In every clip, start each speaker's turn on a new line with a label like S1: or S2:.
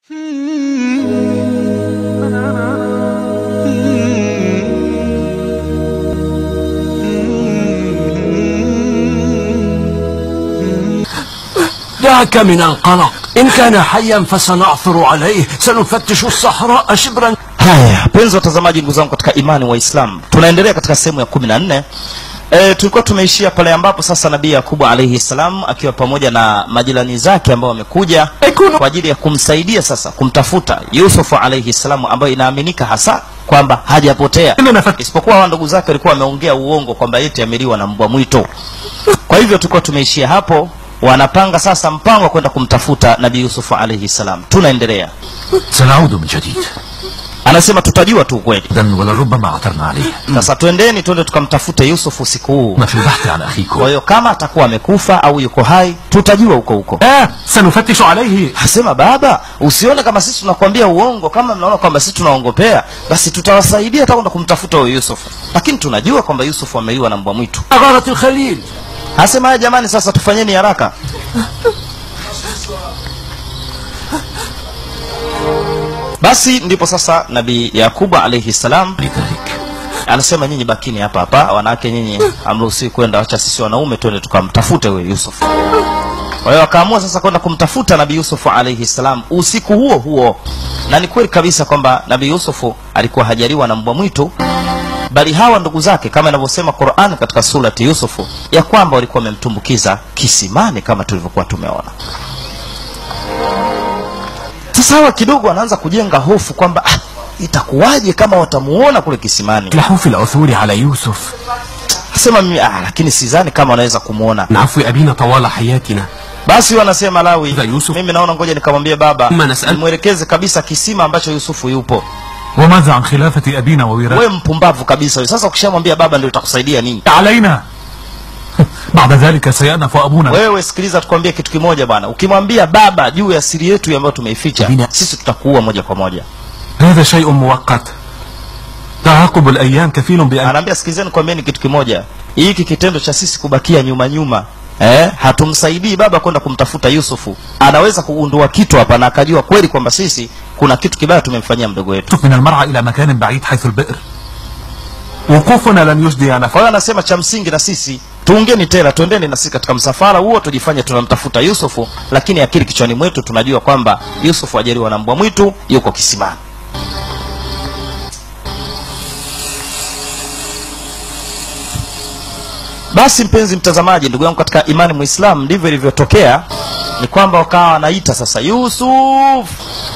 S1: دعك من القلق إن كان حيا فسنعثر عليه سنفتش الصحراء شبرا
S2: haya penzi watazamaji ndugu zangu katika imani waislamu tunaendelea katika sehemu ya kumi na nne e, tulikuwa tumeishia pale ambapo sasa nabii yakubu alaihi salam akiwa pamoja na majirani zake ambao wamekuja kwa ajili ya kumsaidia sasa kumtafuta yusufu alaihi salam ambayo inaaminika hasa kwamba hajapotea isipokuwa hawa ndugu zake walikuwa wameongea uongo kwamba yeti ameliwa na mbwa mwito kwa hivyo tulikuwa tumeishia hapo wanapanga sasa mpango wa kwenda kumtafuta nabii yusufu alaihi salam tunaendelea
S1: سنعود من جديد
S2: anasema tutajua tu ukweli
S1: إذا ولربما عثرنا عليه
S2: sasa twendeni twende tukamtafute yusuf usiku huu
S1: ما في البحث عن
S2: kwa
S1: أخيكم
S2: hiyo kama atakuwa amekufa au yuko hai tutajua huko huko
S1: آه سنفتش عليه
S2: asema baba usione kama sisi tunakwambia uongo kama mnaona kwamba sisi tunaongopea basi tutawasaidia hata kwenda kumtafuta huyo yusuf lakini tunajua kwamba yusuf ameiwa na mbwa mwitu
S1: أغارة الخليل
S2: asema haya jamani sasa tufanyeni haraka basi ndipo sasa nabii yakubu alaihi salam
S1: لذلك
S2: anasema nyinyi bakini hapa hapa wanawake nyinyi hamruhusiwi kwenda wacha sisi wanaume twende tukamtafute huyo yusuf kwa hiyo akaamua sasa kwenda kumtafuta nabii yusufu alaihi salam usiku huo huo na ni kweli kabisa kwamba nabii yusufu alikuwa hajaliwa na mbwa mwitu bali hawa ndugu zake kama inavyosema quran katika surati yusufu ya kwamba walikuwa wamemtumbukiza kisimani kama tulivyokuwa tumeona sasa hawa kidogo wanaanza kujenga hofu kwamba ah, itakuwaje kama watamuona kule kisimani
S1: لحوا في العثور على يوسف
S2: sema mimi ah, lakini sidhani kama wanaweza kumwona
S1: من عفو أبينا طوال حياتنا
S2: basi wanasema lawi
S1: Za Yusuf.
S2: mimi naona ngoja nikamwambie baba
S1: Ma nasal-
S2: nimwelekeze kabisa kisima ambacho yusufu yupo
S3: وماذا عن خلافة أبينا ووراثة
S2: we mpumbavu kabisa huyo. sasa ukishamwambia baba ndio itakusaidia nini
S3: علينا بعد ذلك سيأنف أبونا
S2: wewe sikiliza tukwambie kitu kimoja bwana ukimwambia baba juu ya siri yetu ambayo tumeificha
S1: Bina-
S2: sisi tutakuua moja kwa moja
S3: هذا شيء مؤقت تعاقب الأيام كفيل بأن
S2: anaambia sikilizeni kwambieni kitu kimoja hiki kitendo cha sisi kubakia nyuma nyuma eh, hatumsaidii baba kwenda kumtafuta yusufu anaweza kugundua kitu hapa na akajua kweli kwamba sisi kuna kitu kibaya tumemfanyia mdogo wetu
S3: من المرعى إلى مكان بعيد حيث البئر وقوفنا لن يجدي
S2: kwa
S3: نفع
S2: hiyo anasema cha msingi na sisi tuungeni tela twendeni na sisi katika msafara huo tujifanye tunamtafuta yusufu lakini akili kichwani mwetu tunajua kwamba yusufu ajaliwa na mbwa mwitu yuko kisimani basi mpenzi mtazamaji ndugu yangu katika imani mwislam ndivyo ilivyotokea ni kwamba wakawa wanaita sasa yusuf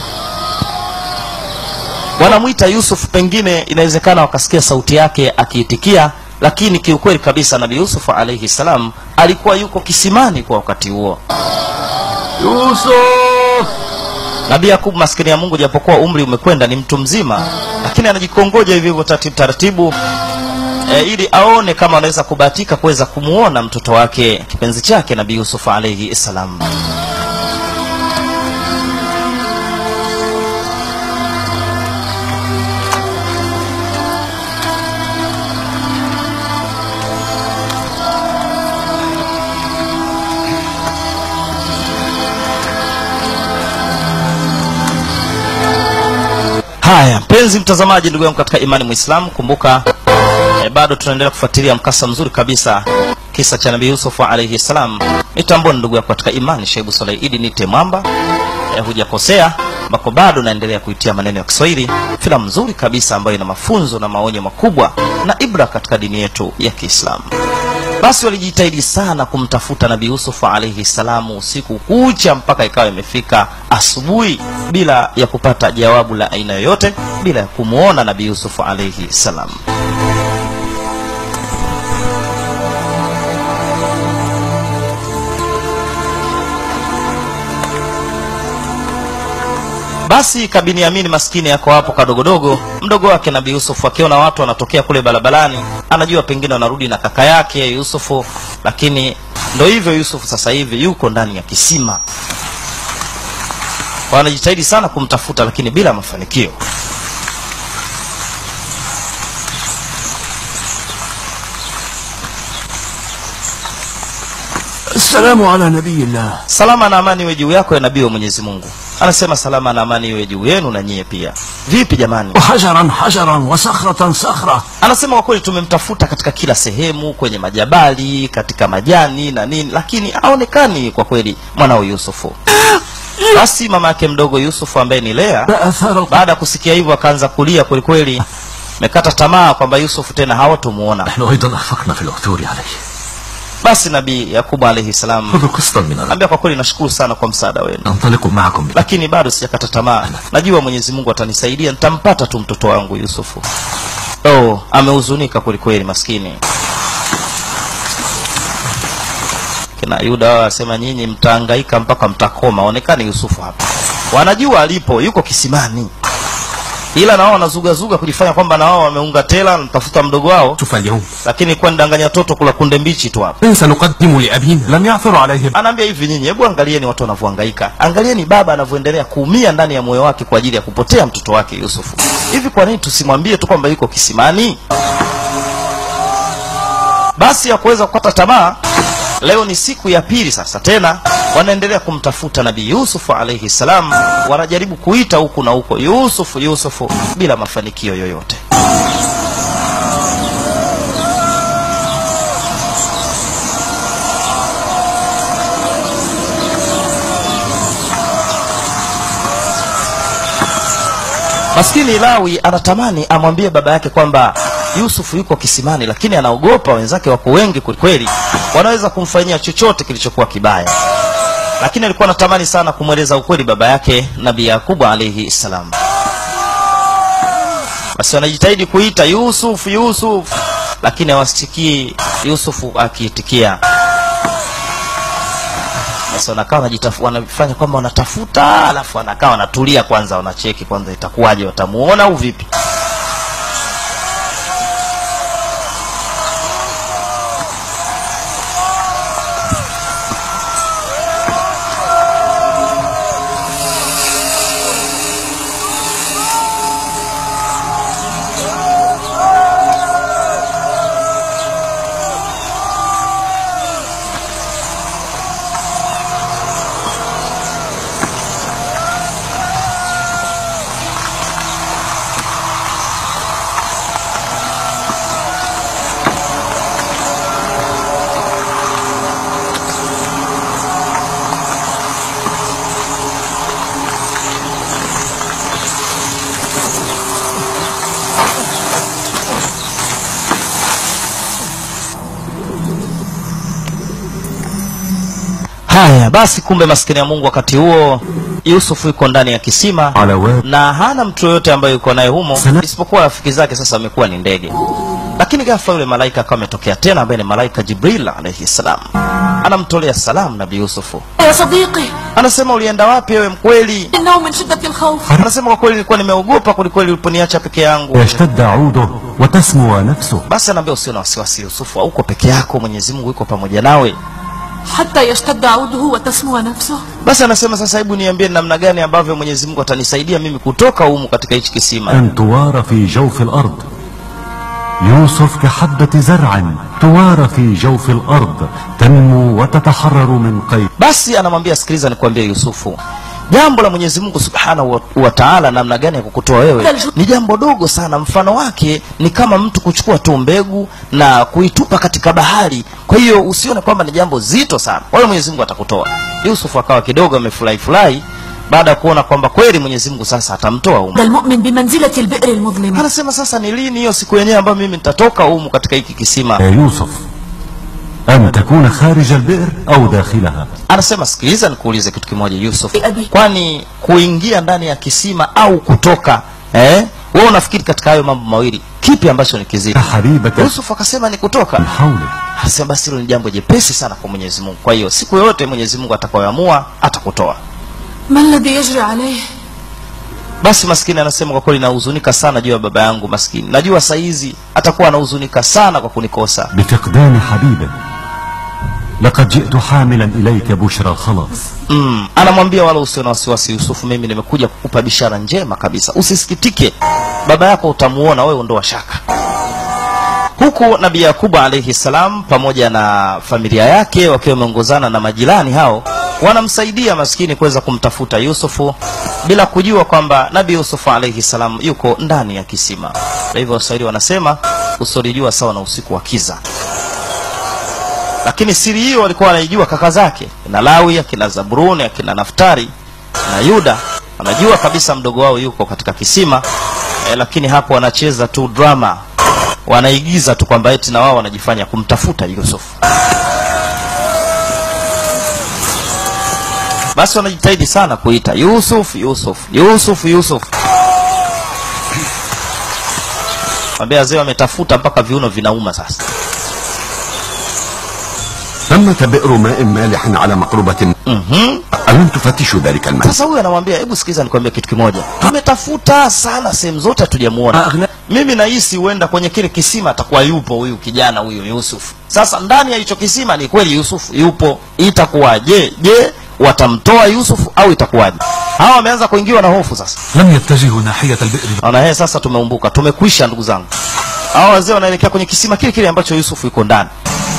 S2: wanamwita yusuf pengine inawezekana wakasikia sauti yake akiitikia lakini kiukweli kabisa nabii yusuf alaihi salam alikuwa yuko kisimani kwa wakati huo
S1: يوسف
S2: nabii yakubu maskini ya mungu japokuwa umri umekwenda ni mtu mzima lakini anajikongoja hivi hivyo taratibu taratibu e, ili aone kama anaweza kubahatika kuweza kumuona mtoto wake kipenzi chake nabii yusuf alaihi salam haya mpenzi mtazamaji ndugu yangu katika imani mwislamu kumbuka e, bado tunaendelea kufuatilia mkasa mzuri kabisa kisa cha nabii yusufu alaihi salam nitamboni ndugu yako katika imani shaibu saleidi nite mwamba e, hujakosea ambako bado naendelea kuitia maneno ya kiswahili filamu nzuri kabisa ambayo ina mafunzo na maonyo makubwa na ibra katika dini yetu ya kiislamu basi walijitahidi sana kumtafuta nabii yusufu alaihi salamu usiku kucha mpaka ikawa imefika asubuhi bila ya kupata jawabu la aina yoyote bila ya kumwona nabii yusufu alaihi salam basi kabiniamini maskini yako hapo kadogodogo mdogo wake nabii yusufu akiona watu wanatokea kule barabarani anajua pengine wanarudi na kaka yake yusufu lakini ndo hivyo yusufu sasa hivi yuko ndani ya kisima wanajitahidi sana kumtafuta lakini bila mafanikio
S1: السلام على نبي الله
S2: salama na amani iwe juu yako ya nabii wa mwenyezi mungu anasema salama na amani iwe juu yenu na nyie pia vipi jamani
S1: وحجرا حجرا وصخرة صخرة
S2: anasema kwa kweli tumemtafuta katika kila sehemu kwenye majabali katika majani na nini lakini haonekani kwa kweli mwanao yusufu basi mama yake mdogo yusufu ambaye ni lea
S1: لا أثار القتل
S2: baada ya kusikia hivyo akaanza kulia kwelikweli mekata tamaa kwamba yusufu tena hawatomuona
S1: نحن أيضا أخفقنا في العثور عليه
S2: basi nabii yakubu alaihi salam
S1: خذوا قسطا من الأرض
S2: ambia kwa kweli nashukuru sana kwa msaada wenu
S1: أنطلق معكم بالأرض.
S2: lakini bado sijakata tamaa najua mwenyezi mungu atanisaidia nitampata tu mtoto wangu yusufu oh amehuzunika kwelikweli maskini kina yuda wao wasema nyinyi mtaangaika mpaka mtakoma onekani yusufu hapa wanajua alipo yuko kisimani ila na wao wanazugazuga kujifanya kwamba na wao wameunga tela natafuta mdogo wao
S3: شوف اليوم
S2: lakini kuwa nidanganya toto kula kunde mbichi tu hapa
S3: من سنقدم لأبينا لم يعثر عليه
S2: anaambia hivi nyinyi hebu angalieni watu wanavyohangaika angalieni baba anavyoendelea kuumia ndani ya moyo wake kwa ajili ya kupotea mtoto wake yusufu hivi kwa nini tusimwambie tu kwamba yuko kisimani basi ya kuweza kukata tamaa leo ni siku ya pili sasa tena wanaendelea kumtafuta nabii yusufu alaihi salam wanajaribu kuita huku na huko yusufu yusufu bila mafanikio yoyote maskini lawi anatamani amwambie baba yake kwamba yusufu yuko kisimani lakini anaogopa wenzake wako wengi kwelikweli wanaweza kumfanyia chochote kilichokuwa kibaya lakini alikuwa anatamani sana kumweleza ukweli baba yake nabii yakubu alaihi salam basi wanajitahidi kuita yusuf yusuf lakini hawasikii yusufu akiitikia basi wanakaa wanajitafu- wanafanya kwamba wanatafuta alafu wanakaa wanatulia kwanza wanacheki kwanza itakuwaje watamuona au vipi haya basi kumbe maskini ya mungu wakati huo yusufu yuko ndani ya kisima
S3: على واد
S2: na hana mtu yoyote ambaye yuko naye humo
S3: Sana-
S2: isipokuwa rafiki zake sasa amekuwa ni ndege lakini ghafla yule malaika akawa ametokea tena ambaye ni malaika jibril alaihi salam anamtolea salamu nabii yusufu
S4: يا صديقي
S2: anasema ulienda wapi wewe mkweli
S4: إنه من شدة الخوف
S2: anasema kwa kweli nilikuwa nimeogopa kwelikweli uliponiacha peke yangu
S3: يشتد عوده وتسمو نفسه
S2: basi anaambia usio na wasiwasi yusufu auko peke yako mwenyezi mungu yuko pamoja nawe
S4: حتى يشتد عوده وتسمو نفسه
S2: basi anasema sasa hebu niambie ni namna gani ambavyo mwenyezi mungu atanisaidia mimi kutoka humu katika hichi kisima
S3: أن توار في جوف الأرض يوسف كحبة زرع توار في جوف الأرض تنمو وتتحرر من قيد
S2: basi anamwambia sikiliza nikwambie yusufu jambo la mwenyezi mungu subhanahu wa, wa taala namna gani ya kukutoa wewe ni jambo dogo sana mfano wake ni kama mtu kuchukua tu mbegu na kuitupa katika bahari kwa hiyo usione kwamba ni jambo zito sana kwa hiyo mwenyezi mungu atakutoa yusufu akawa kidogo amefurahi furahi baada ya kuona kwamba kweli mwenyezi mungu sasa atamtoa humu
S4: ده المؤمن بمنزلة البئر المظلمة
S2: anasema sasa ni lini hiyo siku yenyewe ambayo mimi nitatoka humu katika hiki kisima
S3: يا يوسف أن تكون خارج البئر أو داخلها
S2: anasema sikiliza nikuulize kitu kimoja yusuf
S4: Eh, Abi.
S2: kwani kuingia ndani ya kisima au kutoka eh? wewe unafikiri katika hayo mambo mawili kipi ambacho ni kizito
S3: حبيبة
S2: yusuf akasema ni kutoka
S3: من حولك
S2: anasema basi hilo ni jambo jepesi sana kwa mwenyezi mungu kwa hiyo siku yoyote mwenyezi mungu atakayoamua atakutoa
S4: ما الذي يجري عليه
S2: basi maskini anasema kwa kweli nahuzunika sana juu ya baba yangu maskini najua saizi atakuwa anahuzunika sana kwa kunikosa
S3: بفقدان حبيبة لقد جئت حاملا إليك بشرى الخلاص
S2: mm. anamwambia wala usio na wasiwasi yusufu mimi nimekuja kukupa bishara njema kabisa usisikitike baba yako utamuona wewe ondoa shaka huku nabii yakubu alaihi salam pamoja na familia yake wakiwa wameongozana na majirani hao wanamsaidia maskini kuweza kumtafuta yusufu bila kujua kwamba nabi yusufu alaihi salam yuko ndani ya kisima kwa hivyo waswahili wanasema usolijua sawa na usiku wa kiza lakini siri hiyo walikuwa wanaijua kaka zake kina lawi akina zabruni akina naftari na yuda wanajua kabisa mdogo wao yuko katika kisima eh, lakini hapo wanacheza tu drama wanaigiza tu kwamba eti na wao wanajifanya kumtafuta yusufu basi wanajitahidi sana kuita yusuf yusuf yusuf yusuf wambia wazee wametafuta mpaka viuno vinauma sasa
S5: ثمة بئر ماء مالح على مقربة
S2: Mhm.
S5: ألم تفتشوا ذلك الماء
S2: sasa huyu anamwambia hebu sikiza nikwambia kitu kimoja tumetafuta sana sehemu zote hatujamuona
S1: Aghna-
S2: mimi nahisi huenda kwenye kile kisima atakuwa yupo huyu kijana huyu yusuf sasa ndani ya hicho kisima ni kweli yusuf yupo itakuwaje je watamtoa yusuf au itakuwaje hawa wameanza kuingiwa na hofu sasa
S3: لم يتجهوا ناحية البئر
S2: naona yeye sasa tumeumbuka tumekwisha ndugu zangu hawa wazee wanaelekea kwenye kisima kile kile ambacho yusufu yuko ndani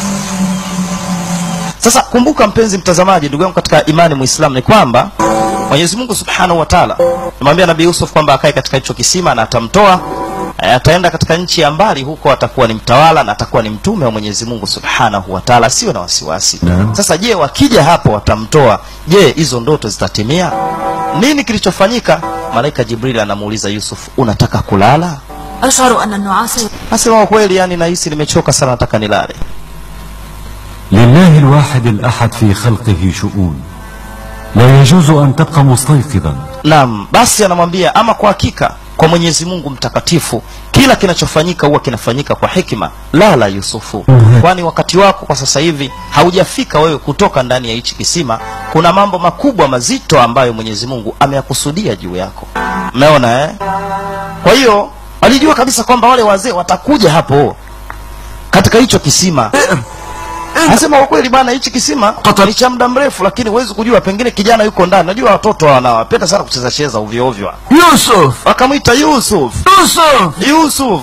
S2: sasa kumbuka mpenzi mtazamaji ndugu yangu katika imani muislamu ni kwamba mwenyezi mungu subhanahu wa taala amwambia nabii yusuf kwamba akae katika hicho kisima na atamtoa eh, ataenda katika nchi ya mbali huko atakuwa ni mtawala na atakuwa ni mtume wa mwenyezi mungu subhanahu wa taala asiwe na wasiwasi
S5: Naam.
S2: sasa je wakija hapo watamtoa je hizo ndoto zitatimia nini kilichofanyika malaika jibril anamuuliza yusuf unataka kulala
S4: أشعر أن النعاس
S2: asema kwa kweli yani nahisi nimechoka sana nataka nilale
S3: لله الواحد الأحد في خلقه شؤون لا يجوز أن تبقى مستيقظا
S2: naam basi anamwambia ama kwa hakika kwa mwenyezi mungu mtakatifu kila kinachofanyika huwa kinafanyika kwa hikima lala yusufu kwani wakati wako kwa sasa hivi haujafika wewe kutoka ndani ya hichi kisima kuna mambo makubwa mazito ambayo mwenyezi mungu ameyakusudia juu yako mmeona eh? kwa hiyo walijua kabisa kwamba wale wazee watakuja hapo katika hicho kisima anasema kwa kweli bana hichi kisima ni cha muda mrefu lakini huwezi kujua pengine kijana yuko ndani najua watoto wanawapenda sana kucheza cheza ovyo ovyo
S1: يوسف
S2: wakamwita yusuf
S1: يوسف
S2: yusuf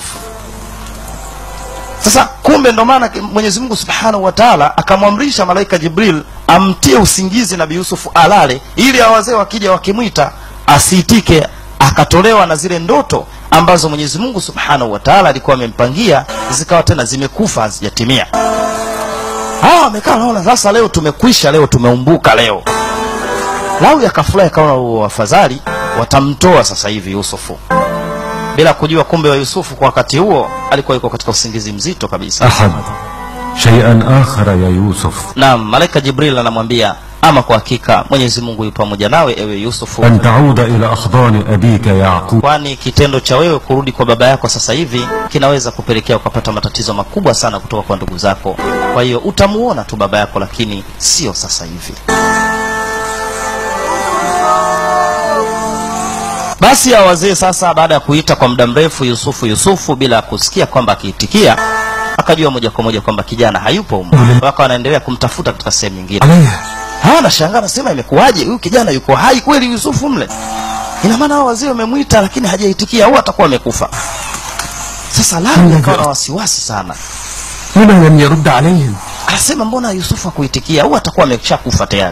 S2: sasa kumbe ndo maana ki- mwenyezi mungu subhanahu wa taala akamwamrisha malaika jibril amtie usingizi nabii yusufu alale ili hao wazee wakija wakimwita asiitike akatolewa na zile ndoto ambazo mwenyezi mungu subhanahu wa taala alikuwa amempangia zikawa tena zimekufa hazijatimia hawa wamekaa naona sasa leo tumekwisha leo tumeumbuka leo lawi akafurahi akaona "Oh, afadhali watamtoa sasa hivi yusufu bila kujua kumbe wa yusufu kwa wakati huo alikuwa yuko katika usingizi mzito kabisa
S3: أحد شيئا آخر يا يوسف
S2: naam malaika jibril anamwambia ama kwa hakika mwenyezi mungu yu pamoja nawe ewe yusufu
S3: أن تعود إلى أحضان أبيك يعقوب
S2: kwani kitendo cha wewe kurudi kwa baba yako sasa hivi kinaweza kupelekea ukapata matatizo makubwa sana kutoka kwa ndugu zako kwa hiyo utamuona tu baba yako lakini sio sasa hivi basi ya wazee sasa baada ya kuita kwa muda mrefu yusufu yusufu bila kusikia kwamba akiitikia akajua moja kwa moja kwamba kijana hayupo humo waka wanaendelea kumtafuta katika sehemu nyingine
S3: عليه
S2: hawa nashangaa nasema imekuwaje huyu kijana yuko hai kweli yusufu mle ina maana hao wazee wamemwita lakini hajaitikia au atakuwa amekufa sasa lawi akawa na wasiwasi sana
S1: لما لم يرد عليهم
S2: anasema mbona yusufu hakuitikia au atakuwa ameshakufa tayari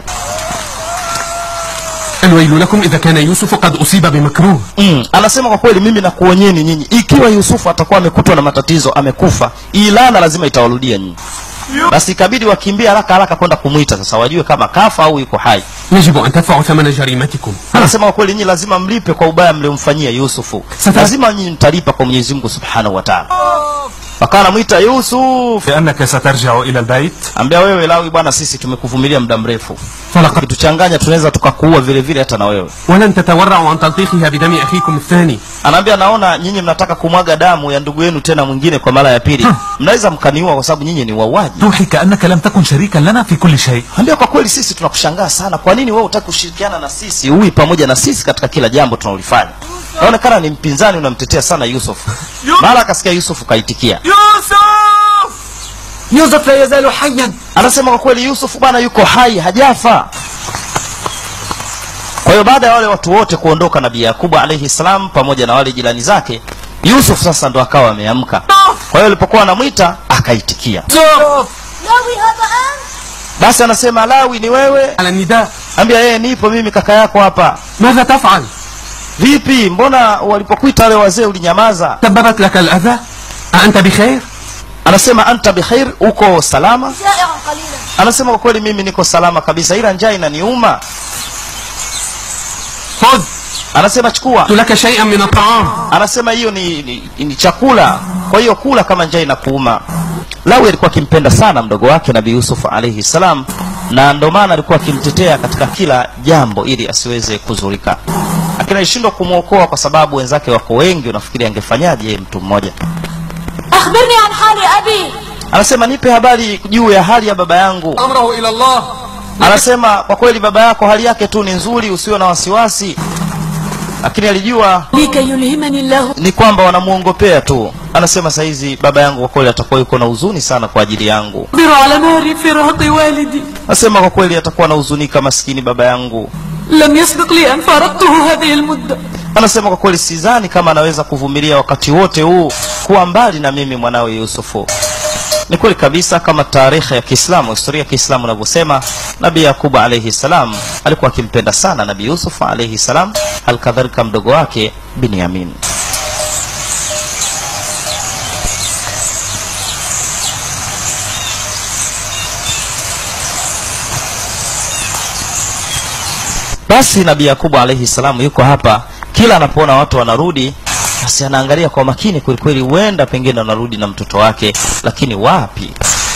S1: الويل لكم إذا كان يوسف قد أصيب بمكروه
S2: mm. anasema kwa kweli mimi nakuonyeni nyinyi ikiwa yusufu atakuwa amekutwa na matatizo amekufa hii laana lazima itawarudia nyinyi basi ikabidi wakimbia haraka haraka kwenda kumwita sasa wajue kama kafa au yuko hai
S1: يجب أن تدفعوا ثمن جريمتكم
S2: anasema kwa kweli nyinyi lazima mlipe kwa ubaya mliomfanyia yusufu
S1: Sasa-
S2: lazima nyinyi mtalipa kwa mwenyezi mungu subhanahu wa taala wakawa anamwita yusuf
S3: لأنك سترجع إلى البيت
S2: ambia wewe lawi bwana sisi tumekuvumilia muda mrefu
S1: فلقد
S2: kituchanganya tunaweza tukakuua vile vile hata na wewe
S1: ولن تتورعوا عن تلطيخها بدم أخيكم الثاني
S2: anaambia naona nyinyi mnataka kumwaga damu ya ndugu yenu tena mwingine kwa mara ya pili mnaweza mkaniua kwa sababu nyinyi ni wauaji
S3: توحي كأنك لم تكن شريكا لنا في كل شيء
S2: ambia kwa kweli sisi tunakushangaa sana kwa nini wewe hutaki kushirikiana na sisi ui pamoja na sisi katika kila jambo tunalolifanya naonekana ni mpinzani unamtetea sana yusuf mara akasikia yusuf kaitikia
S1: يوسف لا يزال حيا
S2: anasema kwa kweli yusuf bwana yuko hai hajafa kwa hiyo baada ya wale watu wote kuondoka nabii yakubu alaihi salam pamoja na wale jirani zake yusuf sasa ndo akawa ameamka kwa hiyo alipokuwa anamwita akaitikia basi anasema lawi ni wewe
S1: على النداء
S2: ambia yeye nipo mimi kaka yako hapa
S1: ماذا تفعل
S2: vipi mbona walipokuita wale wazee ulinyamaza
S1: سببت لك الأذى أأنت بخير
S2: anasema anta bikhair uko salama
S4: جائع قليلا
S2: anasema kwa kweli mimi niko salama kabisa ila njaa inaniuma
S1: خذ
S2: anasema chukua
S1: قلت لك شيئا من الطعام
S2: anasema hiyo ni, ni, ni chakula kwa hiyo kula kama njaa inakuuma lawi alikuwa akimpenda sana mdogo wake nabii yusuf alaihi salam na ndo maana alikuwa akimtetea katika kila jambo ili asiweze kuzurika lakini alishindwa kumwokoa kwa sababu wenzake wako wengi unafikiri angefanyaje yeye mtu mmoja
S4: أخبرني عن حال أبي
S2: anasema nipe habari juu ya hali ya baba yangu
S1: أمره إلى الله
S2: anasema kwa kweli baba yako hali yake tu ni nzuri usiwe na wasiwasi lakini alijua
S4: لكي يلهمني الله
S2: ni kwamba wanamuongopea tu anasema sahizi baba yangu kwa kweli atakuwa yuko na huzuni sana kwa ajili yangu
S4: أصبر على نار فراق والدي
S2: anasema kwa kweli atakuwa na huzunika maskini baba yangu
S4: لم يسبق لي أن فارقته هذه المدة
S2: anasema kwa kweli sidhani kama anaweza kuvumilia wakati wote huu kuwa mbali na mimi mwanawe yusufu ni kweli kabisa kama taarikhi ya kiislamu historia ya kiislamu inavyosema nabii yakubu alaihi salam alikuwa akimpenda sana nabii yusuf alaihi salam halikadhalika mdogo wake binyamin basi nabii yakubu alaihi salamu yuko hapa kila anapoona watu wanarudi basi anaangalia kwa makini kwelikweli huenda pengine wanarudi na mtoto wake lakini wapi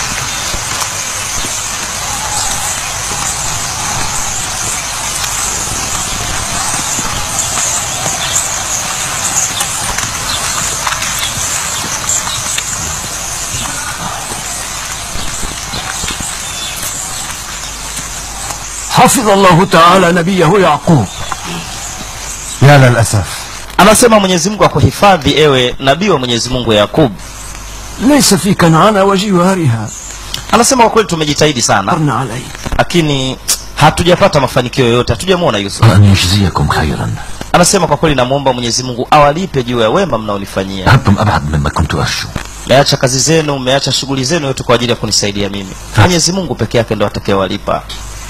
S1: حفظ الله تعالى نبيه يعقوب
S3: يا للأسف
S2: anasema mwenyezi mungu akuhifadhi ewe nabii wa mwenyezi mungu yakub
S1: ليس في كنعان وجوارها
S2: anasema kwa kweli tumejitahidi sana
S1: أرنا عليه
S2: lakini hatujapata mafanikio yoyote hatujamwona yusuf
S5: وأن يجزيكم خيرا
S2: anasema kwa kweli namwomba mwenyezi mungu awalipe juu ya wema mnaonifanyia
S5: ذهبتم أبعد مما كنت أرجو
S2: mmeacha kazi zenu mmeacha shughuli zenu yote kwa ajili ya kunisaidia mimi mwenyezi mungu peke yake ndo atakayewalipa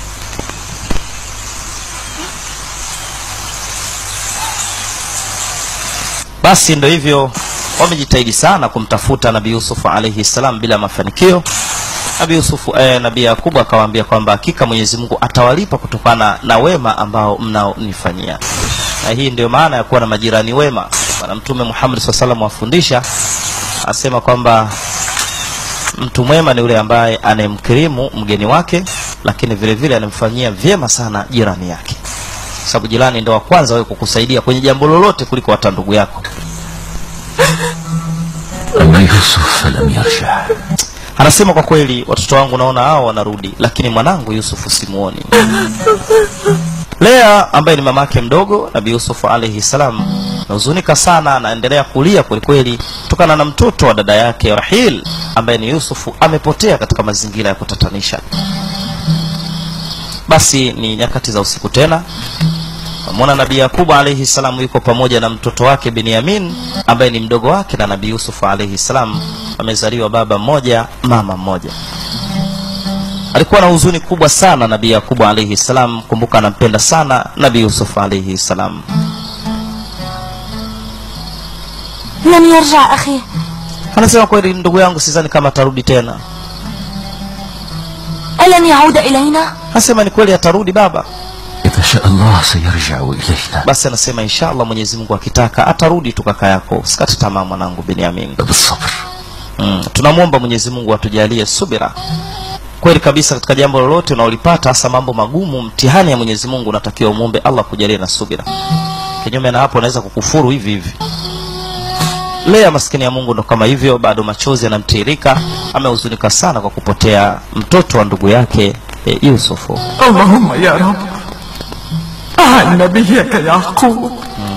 S2: basi ndo hivyo wamejitahidi sana kumtafuta nabii yusufu alaihi salam bila mafanikio nabii yusufu eh, nabii yakubu akawaambia kwamba hakika mwenyezi mungu atawalipa kutokana na wema ambao mnaonifanyia na hii ndio maana ya kuwa na majirani wema bwana mtume muhammad saa salam wafundisha asema kwamba mtu mwema ni yule ambaye anayemkirimu mgeni wake lakini vile vile anamfanyia vyema sana jirani yake sababu jirani ndo wa kwanza wewe kukusaidia kwenye jambo lolote kuliko hata ndugu yako
S5: أما يوسف فلم يرجع
S2: anasema kwa kweli watoto wangu naona hao wanarudi lakini mwanangu yusufu simuoni lea ambaye ni mamake mdogo nabii yusufu alaihi salam nahuzunika sana anaendelea kulia kwelikweli kutokana na mtoto wa dada yake rahil ambaye ni yusufu amepotea katika mazingira ya kutatanisha basi ni nyakati za usiku tena Mwona nabii Yakubu alaihi salam yuko pamoja na mtoto wake Binyamin ambaye ni mdogo wake na nabii Yusuf alaihi salam, amezaliwa baba mmoja mama mmoja. Alikuwa na huzuni kubwa sana nabii Yakubu alaihi salam, kumbuka anampenda sana nabii Yusuf alaihi salam.
S4: لن يرجع أخي
S2: Anasema kweli, ndugu yangu, sidhani kama atarudi tena.
S4: ألن يعود إلينا
S2: Anasema ni kweli atarudi baba.
S5: إذا شاء الله سيرجع إلينا
S2: Basi anasema inshallah, Mwenyezi Mungu akitaka atarudi tu kaka yako, usikate tamaa mwanangu Binyamin.
S5: بالصبر
S2: mm. tunamwomba mwenyezi mungu atujalie subira kweli kabisa katika jambo lolote unaolipata hasa mambo magumu mtihani ya mwenyezi mungu unatakiwa umwombe allah kujalie na subira kinyume na hapo unaweza kukufuru hivi hivi lea maskini ya mungu ndo kama hivyo bado machozi yanamtiririka amehuzunika sana kwa kupotea mtoto wa ndugu yake e, yusufu
S1: اللهم يا رب أعن نبيك يعقوب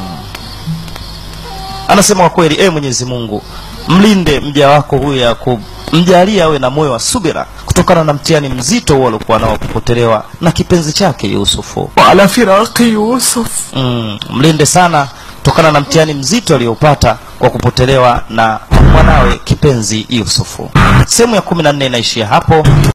S2: anasema kwa kweli e mwenyezi mungu mlinde mja wako huyu yakub mjalie awe na moyo wa subira kutokana na mtihani mzito huo aliokuwa nao kupotelewa na kipenzi chake yusufu
S1: وعلى فراق يوسف
S2: mm, mlinde sana kutokana na mtihani mzito aliyopata kwa kupotelewa na mwanawe kipenzi yusufu sehemu ya kumi na nne inaishia hapo